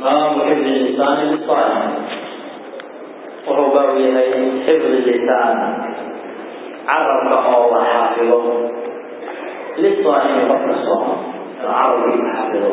baabu xifdi lisaani lisaaim wuxuu baabu yahay xifdi lisaan carabka oo la xaafido lisaaimi qofka sooma inuu carabkiisa xafido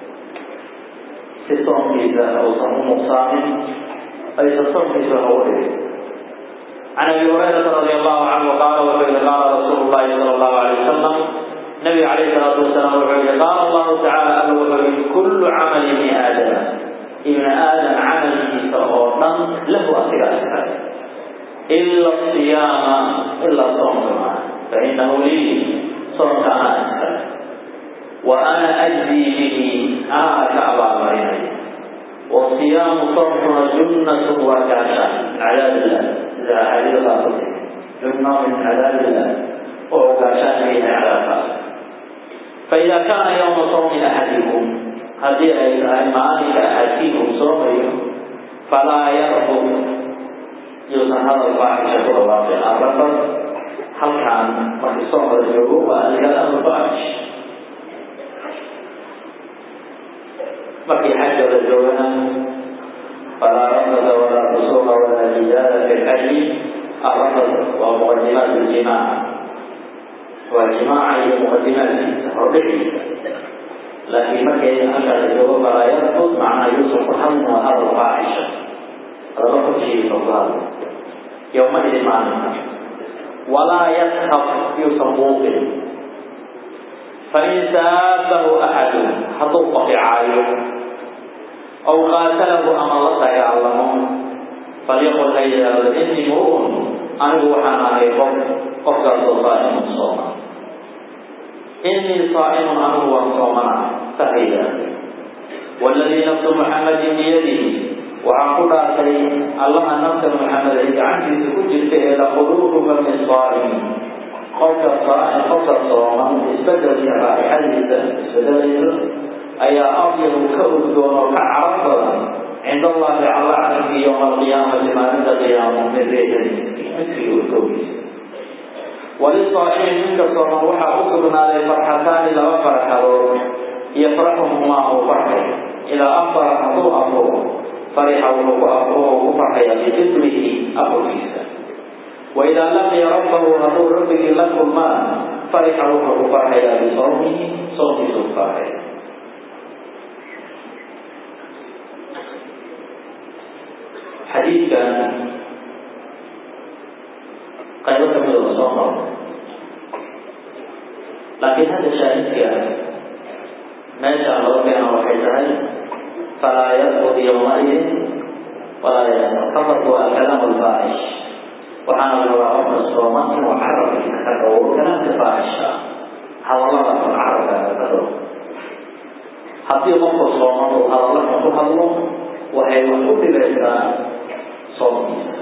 si soonkiisa uusan u nuqsaamin aysan soonkiisa wax uga dhigin can abi hurayrata radi allahu canhu qaala wuxuu yihi qaala rasuulu llahi sala allahu alay wasalam nabiga calayh salaatu wasalaam wuxuu yihi qaala allahu tacala alla wuxuu yihi kullu camali ibni aadama ibni aadam camalkiisa oo dhan lahu asiga iskale ila siyaama ilaa soonka maa fainahu lii soonka anaa iskale wa ana ajzii bihi anaa ka abaalmarinaya wasiyaamu soomkuna junnatun waa gaasha min cadaab illah sida axaadiida qaar ku tiri junna min cadaab illah oo gaashaan ka yahay cadaabkaas faida kaana yowma sawmi axadikum haddii ay tahay maalinka axadkiin uu soomayo falaa yarfud yuusan hadal faaxisha ku dhawaaqin arafad halkaan markii soomka la joogo waa alkalaam faaxish markii xajka la joogana falaa rafada walaa fusuuqa walaa jidaala fi lxaji arafad waa muqadimaat ljimaac waa jimaaca iyo muqadimaadkiisa hordhiciisa laakiin markay halkaa la joogo falaa yarfud macnaa yuusan ku hadlin waa hadal faaxisha hadallo korkiisa ku hadlo yowmaidin maalinka walaa yaskab yuusan buuqin fain saabahu axadu hadduu qofcaayo aw qaatalahu ama la dagaalamo falyaqul ha yidhaahdo inii mru'un anigu waxaan ahay qof qofkaasoo saa'imun sooma inii saa'imun anigu waan soomana sa ha yidhaahdo waladii nafsu muxammadin biyadihi waxaan ku dhaartay allaha nafta muxamed ay gacantiisa ku jirta ee laquluubu fami saa'imi qofka saa'im qofka sooman isbedelka raa'ixadiisa isbedelayso ayaa afyahu ka udgoon oo ka carab badan cinda allahi alla carabki yowma alqiyaamati maalinta qiyaamo min reexin midkii udgowgiisa walisaa'imi ninka sooman waxaa u sugnaaday farxataani laba farxadood yafraxuhumaa uu farxay idaa afara hadduu afuro farixa wuxuu ku afuro ku farxaya bifitrihi afurkiisa waidaa laqiya rabbahu hadduu rabbigii la kulmaan farixa wuxuu ku farxayaa bisawmihi soomkiisu ku farxaya xadiidkan qaybo kamida la soo maro laakiin hadda shaahidka meeshaan laga keena waxay tahay falaa yarfud yowmaidin walaa yasar faqad waa alkalaam alfaaxish waxaana la rabaa qofka sooman inuu carabkiisa ka dhowro kalaamka faaxisha hadallada xun carabkaaga ka dhowro haddii qofka sooman uu hadalla xun ku hadlo waxay wax u dhigaysaa soomkiisa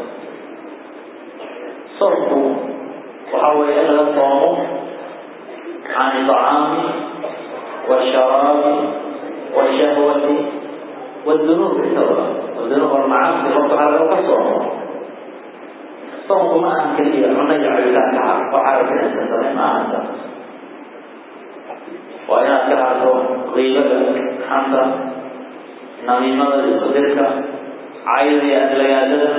soomku waxa weeye in laga soomo can iطcaami washaraabi washahwati wdunuub intaba dunuub almacaasi qofka waxaa laga ka soomo soomku ma ahan keliya cunno iyo cabitaanka har oo carabinaysa samay ma ahan taas waa inaad ka harto qiibada xanta namiimada isku dirka cayda iyo adlagaadada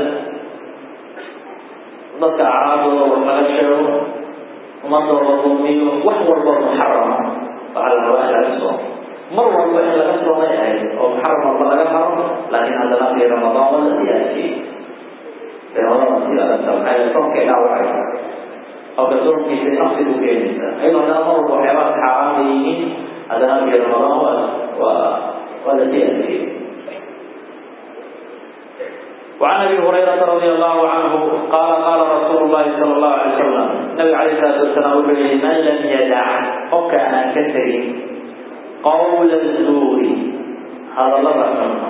dadka acraabdooda wax laga sheego ummadooda duumiyo wax walba muxarama waxaa la rabaa in laga soomo mar walba in laga soomay ahayd oo muxaram walba laga haro laakiin haddana fi ramadaan waa la siyaasiyey ramadaan si adagta maxay soomkay dhaawacaysa qofka soomkiisa nafsi u keenaysa ayadoo haddana mar walba waxyaabaha xaaraan bay yihiin haddana fi ramadaan waa waa waa la siyaasiyey وعن ابي هريره رضي الله عنه قال قال رسول الله صلى الله عليه وسلم النبي عليه الصلاه والسلام يقول من لم يدع وكان كثير قول الزور هذا لغة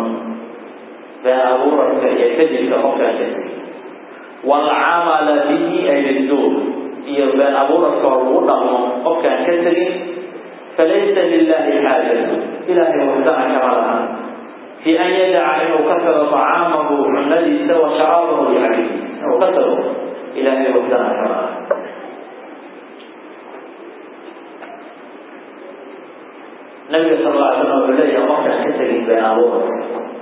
بأبورك يكذب وكان كثير والعمل به أي الزور بين أبورك والوضع وكان كثير فليس لله حاجة إلهي وحدنا كما لها في أن يدع أنه كسر طعامه عمليس وشرابه لعبده أنه كسره إلهي وحدنا كما nabiga sal alla alay slam wuxuu leeyahay qofkaan ka tegin been abuurka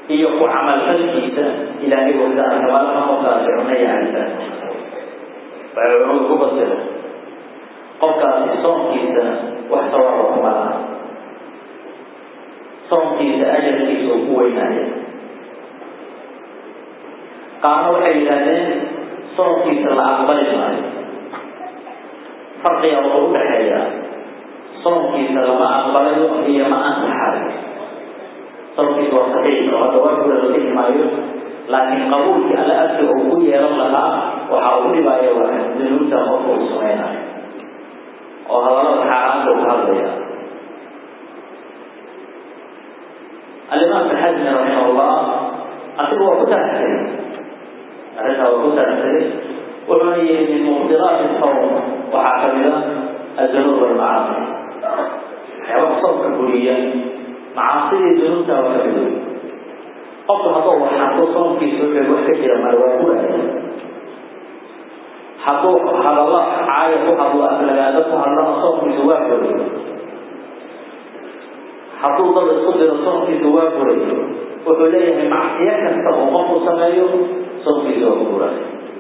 iyo ku camalfalkiisa ilaahay wadaana tabaaraka qofkaasi cunno iyo cabitaan waxay culimadu ku fasira qofkaasi soonkiisa wax sawaaba kuma laha soonkiisa ajarkiisa uu ku weynaaya qaarna waxay yidhaahdeen soonkiisa la aqbali maayo farqiga wuxuu u dhexeeyaa soonkiisa lama aqbalayo iyo ma ansaxayo soonkiisa waa saxiix oo hadda waajibka la dhihi maayo laakiin qabuulkii alla agtiga uu ku yeelan lahaa waxa uu dhibaayo waa dunuubta qofka uu samaynayo oo hadallada xaaraanta uu hadlaya alimaam ibn xasmi raximahullah asiga waa ku taagsaday arrintaa waa ku taagsaday wuxuuna yihi min mubdiraati sawm waxaa kamida adunuub walmacaasi waxyaabaha soomka buriya macaasidii dunuubta waa kamid wey qofku hadduu waxaantuu soomkiisa wuxuu wax ka jira male waa guraya hadduu hadalla caaya ku hadlo aflagaado ku hadlana soomkiisa waa buray hadduu dad isku diro soomkiisa waa buray wuxuu leeyahay macsiyo kasta oo qofku sameeyo soomkiisa waa buray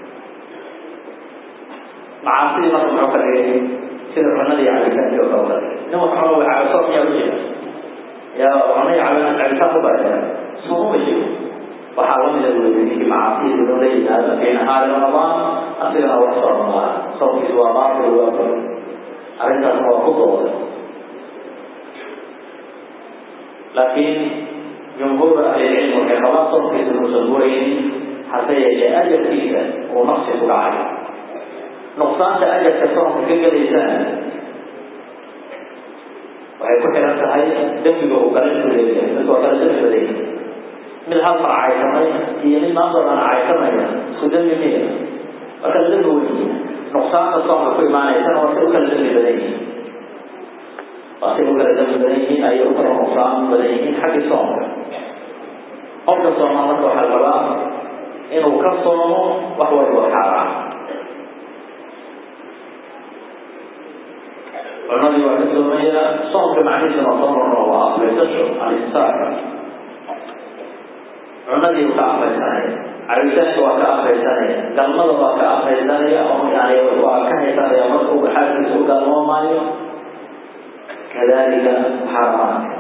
macaasidii marka muxuu ka dhigay sida cunadii cabitaankii oo kale nin wax cuno way cabo soom yaa u jira yaa cunay cabitaan cabitaan ku baraya sooma jiro waxaa lamida weyday ninkii macaasiyii inuu la yimaado fii nahaari ramadaan asigana wax sooman laha soomkiisu waa baatil waa bur arrintaasna waa ku dooday laakiin jumhuur ahlilcilm waxay qabaan soomkiisa inuusan buraynin hase yeeshee ajarkiisa uu naqsi ku dhacay nuqsaanta ajarka soomka ka gelaysana waxay ku xiran tahay dembiga uu kala isku leeyahay mid waa kala dembi badan yahay mid hal mar caysamay iyo mid maantoo dhan caysamaya isku dembi miya waa kala dembi weyn nuqsaanta soomka ku imaanaysana waa say u kala dembi badan yihiin waa say u kala dembi badan yihiin ayay u kala nuqsaan badan yihiin xagga soomka qofka sooma marka waxaa la rabaa inuu ka soomo wax walba xaaraan cunadii waa ka soomaya soomka macnihiisuna waa soo marno waa aflaysasho alisaaka cunadii uu ka afaysanaya cabitaanka waa ka afaysanaya galmada waa ka afaysanaya oo yani waa ka haysanaya marka uu xaalkiisa u galmoomaayo kadalika xaaraamaadka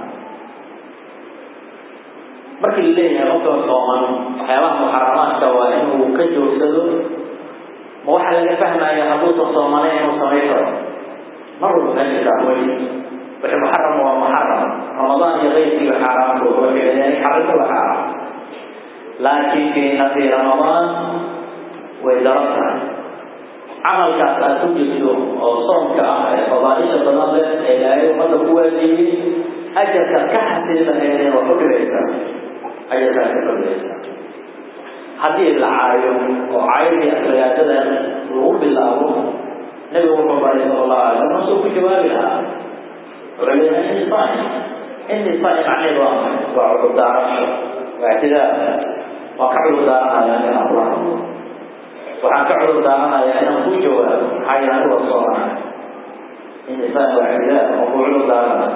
markii la leeyahay qofka sooman waxyaabaha muxaramaadka waa inuu ka joogsado ma waxaa laga fahmaya hadduusan soomanayn inuu samayn karo mar walba meesha dacway wixii muxaram waa muxaram ramadaan iyo keyrkiiba xaaraamku waxay leeyahay xarimku waa xaaraam laakiin fiina fi ramadaan way daran tahay camalkaas aad ku jirto oo soomka ah ee fadaaisha badan leh ee ilaahay ummadda ku waajibiyey ajarkaad ka xasili lahaydee waa ku dhibaysaa ajarkaad ka dhibaysaa haddii la caayo oo caayadii aflagaadada lagu bilaabo nabigu wuxuu baray sala allahu alay slam masuu ku jawaabi lahaa wuxuu leeyahay inni saa'im inni saa'im macneedu waa maxay waa cudur daarasho waa ictidaar waan ka cudur daaranayaa inaan kula hadlo waxaan ka cudur daaranayaa inaan ku jawaabo maxaa yeele anigu waa soomanaya inni saa'im waa ictidaar waan ku cudur daaranaya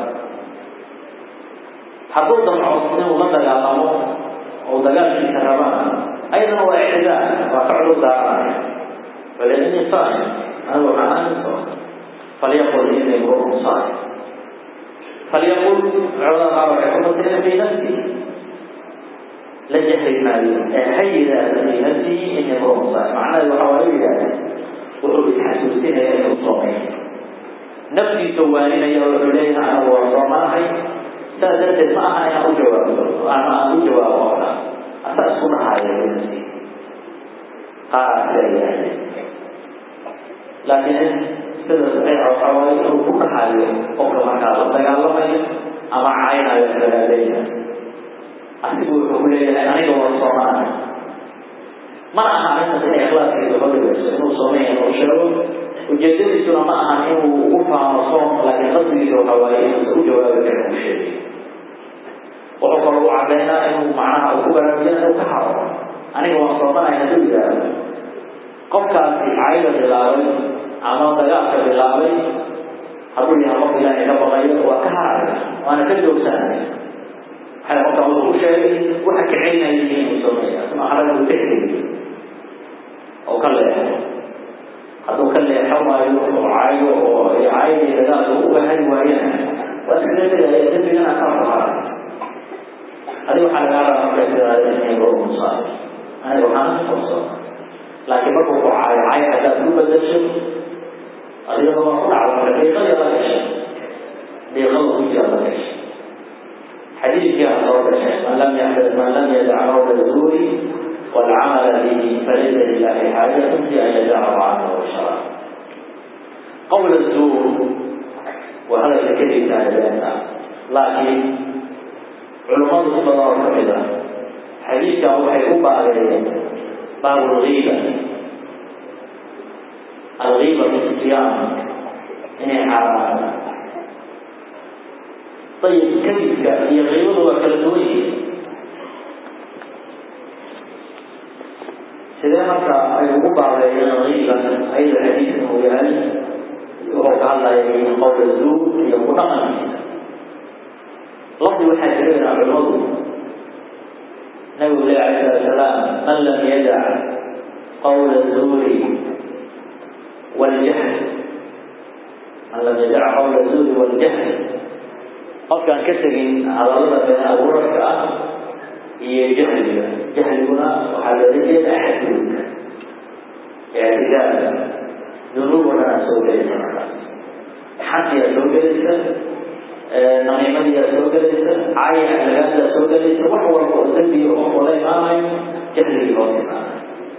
hadduu damco inuu la dagaalamo oo dagaalkiisa rabana ayadana waa ictidaar waa ka cudur daaranaya wale inni saa'im anigu waxaan ahayn sooma falyaqul inni imru'un saa'im falyaqul culamada qaar waxay ku fasireen fi nafsihi la jahri maayo ee ha yidhaahda fi nafsihi ini imru'un saa'im macnaheedu waxa waa yidhaahda wuxuu isxasuusinaya inuu soomay naftiisa waaninaya wuxuu leeyahay anigu waa soomanahay saas darteed ma aha inaan u jawaabto ama aan u jawaabo qofka asaa isku dhahaayo fi nafsihi qaar sidaa yidhahdeen laakiin sida saxiixa waxaa waaye inuu ku dhaxayo qofka markaa la dagaalamayo ama caynayo dagaaleyna asigu wuxuu ku leeyahay aniga waa soomanahay mana aha arrintaas inay ikhlaaskiisa ka dhigayso inuu soomeeya inuu sheego ujeedadiisuna ma ahan inuu ugu faano soom laakiin qasdigiisa waxaa waaye inuusa u jawaabi karin uu sheegay wuxuu kaloo u cadaynaa inuu macnaha uu ku baraarujiya inuu ka haro aniga waan soomanahay hadduu yidhaahdo qofkaasi cayda bilaabay ama dagaalka bilaabay hadduu yahay qof ilaahay ka baqayo waa ka haraya waana ka joogsanaya waxay qofka wuxuu u sheegay waxa kaceynaya yihiin uu sameeya asma xaraga uu ka heliyo oo ka leexo hadduu ka leexo waayo oo caayo oo caayadii dagaalka uga hari waayana waa iska tegaya dembigana ka fahara adiga waxaa lagaa rabaa markaa sidaada inay loo musaaro aniga waxaan qabso laakiin markuu ku caayo caayo haddaad ku bedasho adigaba waa ku dhacda marka deeqada la gashay deeqada ku jira la gashay xadiidkii aan soo gashay man lam yaxdad man lam yadac qawla zuuri والعمل به فليس لله حاجة في أن يدع طعامه وشرابه قول الزور وهذا الكذب كان بيننا لكن علماء الصلاة كذا حديث وحي أبا باب الغيبة الغيبة في الصيام إن حرام طيب كذب هي غيبة وكالدوية sidee marka ay ugu baabeeyeen qiiba ayada xadiidkan uu yahay wuxuu ka hadlayay qowla zuur iyo ku dhaqankiisa lafdi waxaa jirayna culimadu nabigu leh alayh salatu salaam man lam yadac qowla zuuri waljahl man lam yadac qowla zuuri waljahl qofkaan ka tegin hadallada been abuurarka ah iyo jahliga jahliguna waxaa loola jeeda axadgudubka ictidaada dunuub oo dhanaa soo gelaysa markaas xaqiyaa soo gelaysa namiimadiyaa soo gelaysa caayin alagaadadaa soo gelaysa wax walba oo dembiga qof oo la imaanayo jahligii hoos imaanayo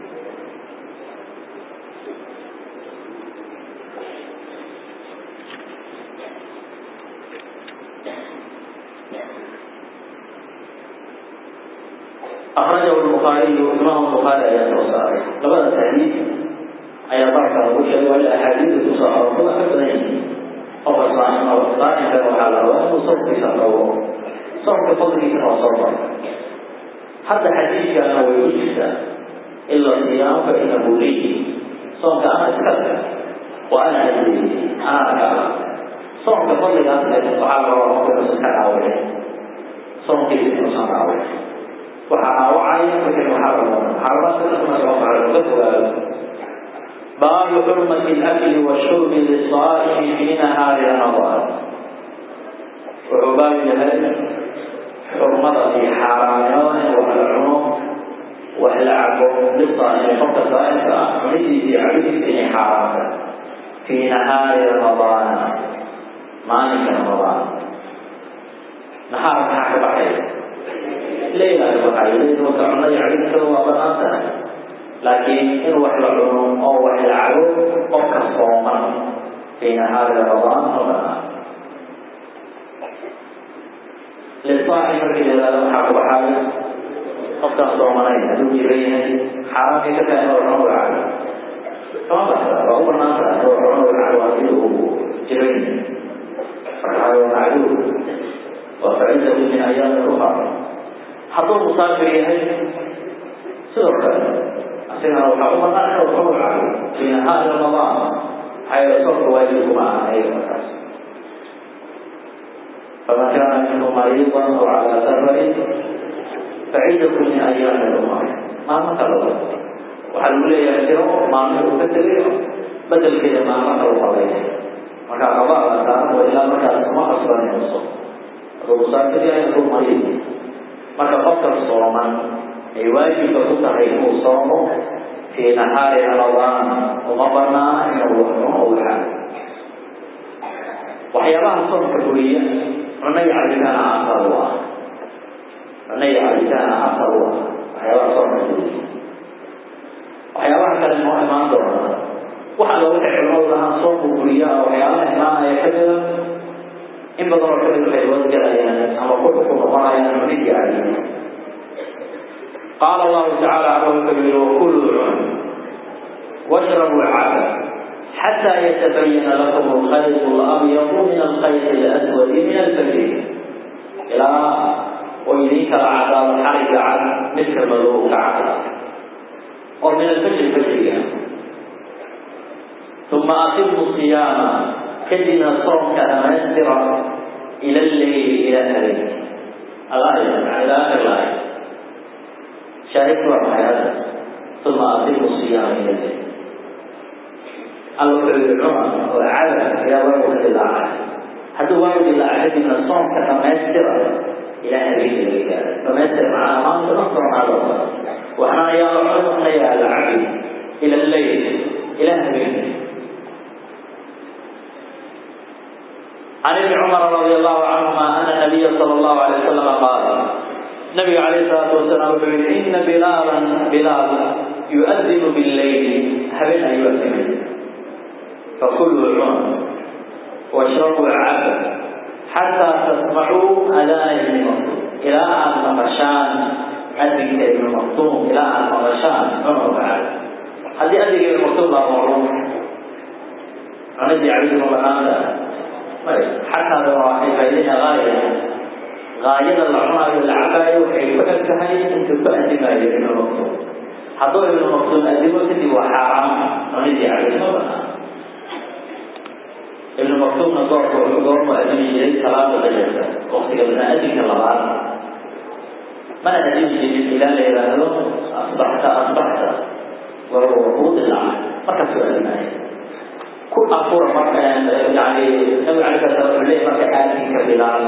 أخرجه البخاري إمام البخاري أيات وصاري لبدا الحديث أي بركة وشهد والأحاديث تصار كل أكثرين أو صائم أو صائم كما حاله وصوم في سفره صوم بفضل كما صبر حتى حديث كان ويجلس إلا الصيام فإنه لي صوم كان أتكلم وأنا أدري أنا أكلم صوم بفضل أن الصحابة ومكة سبحانه وتعالى صوم كيف يصنع عليه waxaa dhaawacaya wixii muxaram muxaramaadkana soo maray ka fogaado baabu xurmati alakli washurbi lisaa'imi fi nahaari ramadaan wuxuu baab yahay xurmada iyo xaaraamnimada in wax la cuno wax la cabo lisaa'imi qofka saa'imka ah cunidiisa iyo cabidiisa inay xaaraamta fi nahaari ramadaana maalinka ramadaan nahaar maxaa ka baxaya leyla waxay leeyihin marka cunada cabidkada waa banaan tahay laakiin in wax la cuno oo wax la cabo qofka sooman fi nahaari ramadaan ma banaan lisaaci markii yidhahda waxaa ku baxaaya qofkaan soomanayn hadduu jiran yahay xaaraamkay ka tahay inuu cuno cabo kama baxda waa u banaan tahay inuu cuno cabo haddii uu jiran yahay marka waa macduur waa facinda min ayaami ukhra hadduu musaafir yahay sidoo kale asigana waxaa u banaan inuu cuno cabo fi nahaari ramadaan maxaa yeele soonka waajib kuma aha ayaga markaas فمن كان منكم مريضا او على سفر فعدة من ايام اخرى ما مثل waxaa lagu leeyahay tiro maalmin uu ka tegayo bedelkeeda maalmo kala qabayna marka qabaa saaran waa ilaa markaas kuma qasbanayso hadduu musaafir yahay hadduu mariid marka qofka sooman ay waajibka ku tahay inuu soomo fii nahaari ramadaan uma banaana inuu wax cuno u xaalo waxyaabaha soonka buriya cuno iyo cabitaana asal u ah cuno iyo cabitaana asal u ah waxyaabaha soonka buriya waxyaabaha kale noo imaan doona waxa looga xicilmadu lahaa soonku buriya waxyaabaha imaanaya kamida in badan oo kamid waxay wadgalayaan ama ku ku noqonayaan cunid iyo cabid qaala allahu tacaala wuxuu yidhi wakuluu cun washrabuu caba حتى يتبين لكم الخيط الأبيض من الخيط الأسود من الفجر إلى ويريك العذاب حرج عن مثل مذوق عذاب ومن الفجر فجر ثم أتموا الصيام كدنا الصوم كأمسر إلى الليل إلى الليل الآية يعني إلى آخر الآية shaahidku waa maxay hadda uma atimu siyaama ila leyl alla wuxuu yihi cumar oo cada ayaa waagu ka dilaacay hadduu waagu dilaacay kadibna soomka dhamaystira ilaa habeenka laga gaara dhamaystir macnaha maanta dhan soonaado waxna ayaa la cun waxna yaa la cabi ila leyl ilaa habeenka عن ابن عمر رضي الله عنهما أن النبي صلى الله عليه وسلم قال النبي عليه الصلاة والسلام يقول إن بلالا بلال يؤذن بالليل هبنا يؤذن فكلوا العمر واشربوا العبد حتى تسمعوا أذان ابن مكتوم إلى أن مغشان أذن ابن مكتوم إلى أن مغشان عمر وعبد هذه أذن ابن مكتوم لا معروف عن ابن عبد الله xataa waxay faa'iidayna gaaya gaayada la cunaayo la cabaayo waxay ku eg tahay intuu ku adimaayo ibnu maktuum hadduu ibnu maktuum adimo kadib waa xaaraam cunidii cabid ma banaan ibnu maktuumna goorka wuxuu goormu adimi jiray salaada fajarka waqtiga banaa adinka labaad mana adimi jirin ilaa la yidhaahdo asbaxta asbaxta waa kuu dilaacay markaasuu adimaayo ku afura marka yani nabi alay sala slam wuxuu leeyahy marka aadinka bilaal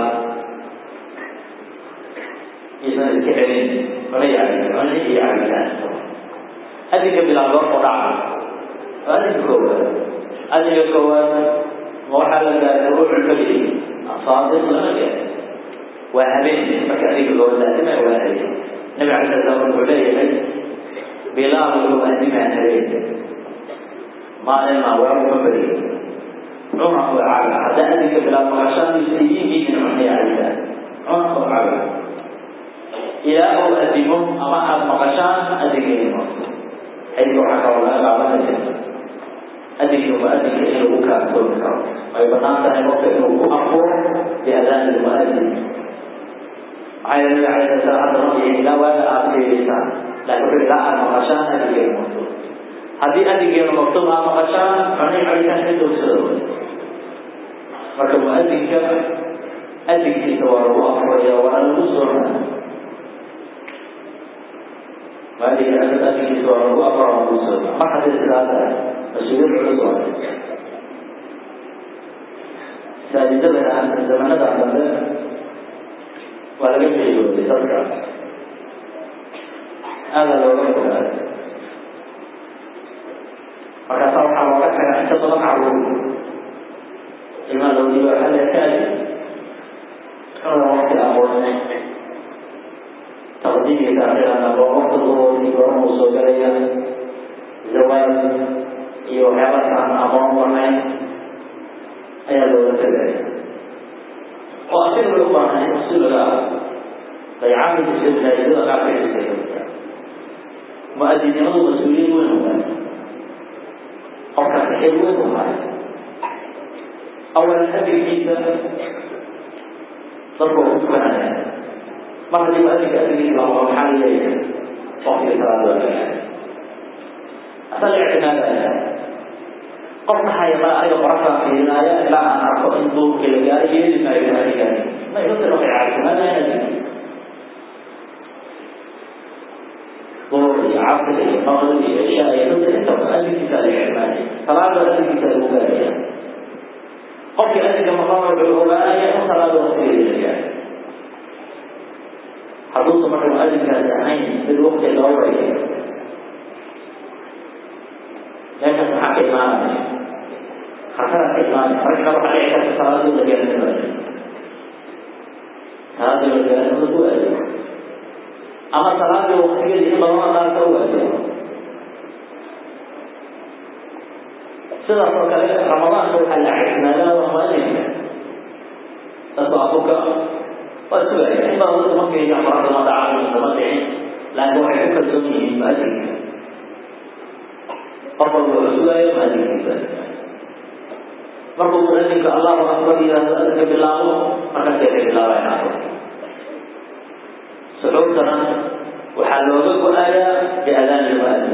isan iska celin mana yaabin cuni iyo cabitaan adinka bilaal goorku dhaca waa adinka koowaad adinka koowaad ma waxaa la gaaray ruuxu fajri asaadiq lama gaari waa habeen marka adinka koowaad adima waa habeen nabi alay sala slam wuxuu leeyahay bilaal wuxuu adimaa habeen maalin maa waagu ma beriyo cuna oo caba haddaa adinka bilaab maqashaadiisa iyihiin cunay cabitaan cuna oo caba ilaa uu adimo ama aada maqashaan adinkeeno xadiidka waxaa kaloo laga qaadanaya adinka muadinka in lagu kaaftoomi karo ay banaan tahay qofka inuu ku afuro biadaani lmuadin maxaa yeele nabi alay sala slam hadda markii ilaa waaga aada fiiriysaan laakiin wuxuu ilaa aada maqashaan adinkeeno haddii adinkeenu maktuum aa maqashaan cunay cabitaan ka doogsada marka muadinka adinkiisa waa lagu afuraya waa lagu sooma muadinka adinkiisa waa lagu afura waa lagu sooma mar haddii sidaa tahay mas-uuliyad culus waa saajidada zamanada dambe waa laga jeedooday dadka aada looga fogaaday markaasa waxaa looga tagaa inta badan caruur ilmaa loo diiba waxaa la kaadi xuna waqti aqoone taqdiimka taakhiirana oo waqti duhuri goorma uu soo galaya zawaad iyo waxyaabaas aan aqoon lahayn ayaa looga tagaya oo asiga bay u baahan in usuliga ah daycaanka iska masaajidada qaarka iska kamida mu-adinimadu mas-uuliyad weyn u tahay qofkaasi xil weyn u hayo awalan adinkiisa dadku waa ku tukanaya mar haddii muadinka adinkiisa lama maxaa leeyahay waqtiga salaada waa gaaa asaga ictimaadaya qof maxaa ma aniga qoraxdaa fiirinaya ilaa aan arko in duurkii la gaaro yeeli maayo muadinkaasi ma inutan waxay caatimaadaya adinka duur iyo casr iyo maqrib iyo cishaa iyo dadka intaba adinkiisa la ictimaadaya salaada adinkiisa lagu gaaraya qofkii adinka maqan wuxuu ogaanaya in salaada waqtigeeda la gaaro hadduusa marka muadinkaasi ahayn mid waqti loo wareeyo meeshaas maxaa ka imaanaya khatara ka imaanaya marka waxaa dhici karta salaadii la gaarin maayo salaadii la gaarin ma ku aado ama salaadii waqtigeeda in badana qaar ka waado sidaas oo kale ramadaanka waxaa la ictimaadaa waa muadinka dadku abuka waa sugaya in badan dadku markay amarada ma dhacaan sama dhicin laakiin waxay ku kalsoon yihiin muadinka qof walba wuxuu sugaayo muadinkiisa markuu muadinka allahu akbar yihahdo adinka bilaabo markaasay ka bilaabayan afur suxuurtana waxaa looga go-ayaa biadaani lmuadin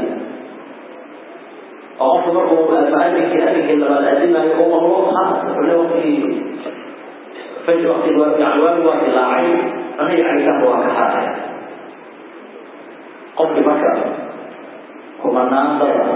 oo qofku markuu muadinkii adinkii labaad adimayo u maqlo haas wuxuu le waqtigii faji waqtigi yani waagi waa dilaacay cunay cabitaanka waa ka haaraya qofkii marka kumanaan dada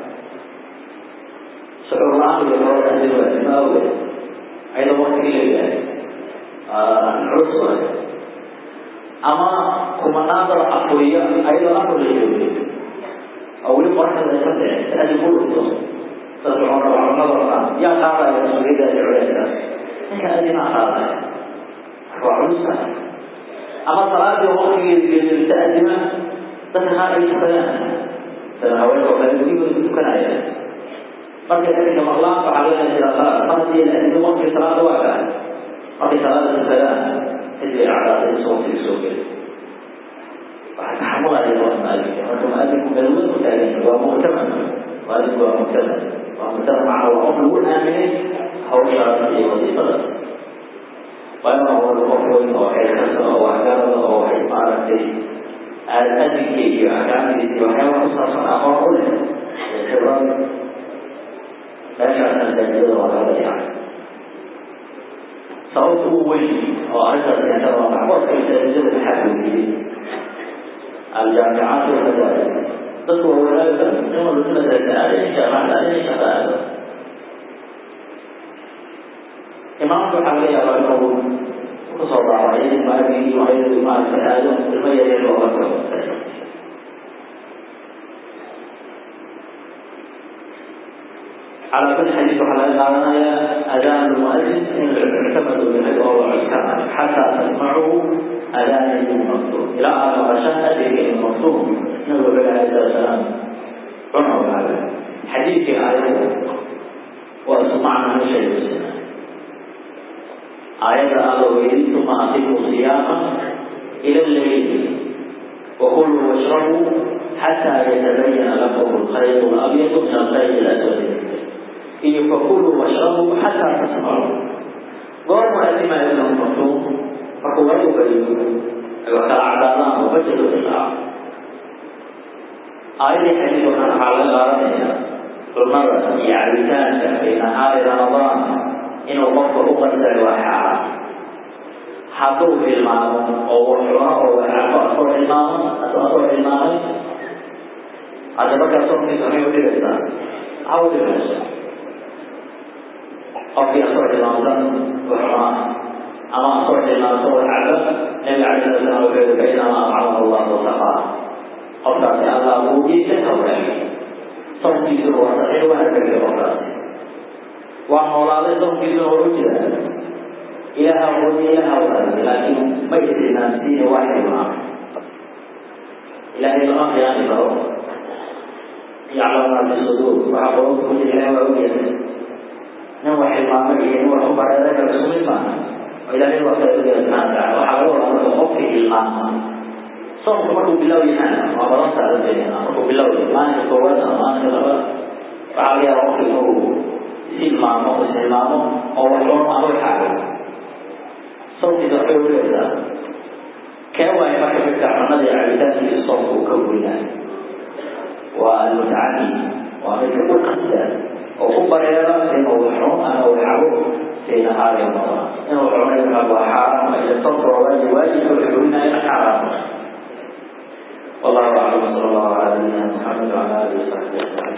shucuur la-aan iyo loo adin ma awgeed ayadoo waktigii la yahay culus waay ama kumanaan dada afuriya ayadoo afur la joogay oo weli qoraxda ka dhicin si adin ku dhunto dadka culamada yaa qaadaya mas-uuliyadda culeedka ninka adinaa qaadaya waa culusa ama salaadii waktigeeda gelisa adima dadka qaar ay tukadaan sida haweenka kale gurigooda ku tukanaya markay adinka maqlaan waxaa laga jiraa salaad mar haddii la adimo waktigii salaada waa kaa markay salaada tukadaan kadib ay cadaada insa waktiga soo geli waxay taxamulaya waa maalinka marka maalinka galmad ku taagan waa muctaman maalinku waa muctaman waa muctaman macna waa qof lagu aaminay hawshaas iyo wasiifadaas waa inuu noqdo qof weyn oo xeelkasa oo waxgarada oo waxay maaragtay adinka iyo axkaamtiisa iyo waxyaaba ku saabsan aqoon u leh iyo khibrad meeshaasna masaajidada waa laga dayacay sababta ugu weyn oo arrintaas keentana waa maxboodka masaajidada maxaa weydiiyey aljaamicaat walmadaaris dadku waa wanaagsan in walba si masaajida aadin jaamacada aadin shaqa aado imaamka waxaa laga yaabaa inuu kusoo daawacay maagii waxay maaragtay aado ilmo yaryar looga tago على كل حديث على قالنا أذان المؤذن إن اعتمدوا به وهو عسكر حتى تسمعوا أذان المكتوب إلى أن غشاء أدري المكتوب نبي عليه الصلاة والسلام عمر هذا حديث آية وأسمعنا من شيء السنة آية آية ثم أقيموا صياما إلى الليل وكلوا واشربوا حتى يتبين لكم الخيط الأبيض من الخيط الأسود iyo fakulu washrabu xataa tasmacu goorma adima ibnu maktuum markuu wagu bariyo ay wax kala cadaadaan oo bajadu ilaaco aayadii xadiid waxaan waxaa laga qaadanaya cunada iyo cabitaanka fi nahaari ramadaan inuu qofka u qasay waa xaaraan hadduu tilmaamo oo wax cuno oo wax cabo asoo tilmaamo asoo tilmaamay hadda markaa soonkiisa maxay udhigaysaa ha udhigayso qofkii asoo tilmaamsan wuxunaa ama asoo tilmaamsan wax cabo nabiga cala sala slam wuxuu yihi fainamaa acamahu allahu saqaa qofkaasi allah buugiisa hawlaay soonkiisuna waa saxiix waa tegay qofkaasi waa noolaaday soonkiisuna waa u jira ilaha wadi ilaha walaay laakiin ma istilmaamsiine waa tilmaamay ilaahay lama khiyaani karo yaclamu maa fi suduur waxaa qolonka ku jira ilahay waa ogyahay nin wax tilmaamay iyo nin wax u bareeray kala isku mid maaha oo ilaahay waa kala ogyahay subxana wataala waxaa laga wadaa marka qofkii ilmaama soomku markuu bilow yahaan waa badan saaranteena markuu bilow yahay maalinka koowaad ama maalinka labaad waxaa laga yaaba qofki inuu isilmaamo istilmaamo oo wax cuno ama waxaago soomkiisa waxay uleedaa kee waayo marka midka cunada iyo cabitaankiisa soomka uu ka weynaay waa almutacadi waa midka u qasda oo ku bareera inuu cuno ama waxabo fi nahaari ramadaan inuu cuno inuu waa xaaraam ila soomka waa waajib waajibka wuxuu weynaayana xaaraam والله اعلم صلى الله على نبينا محمد وعلى اله وصحبه اجمعين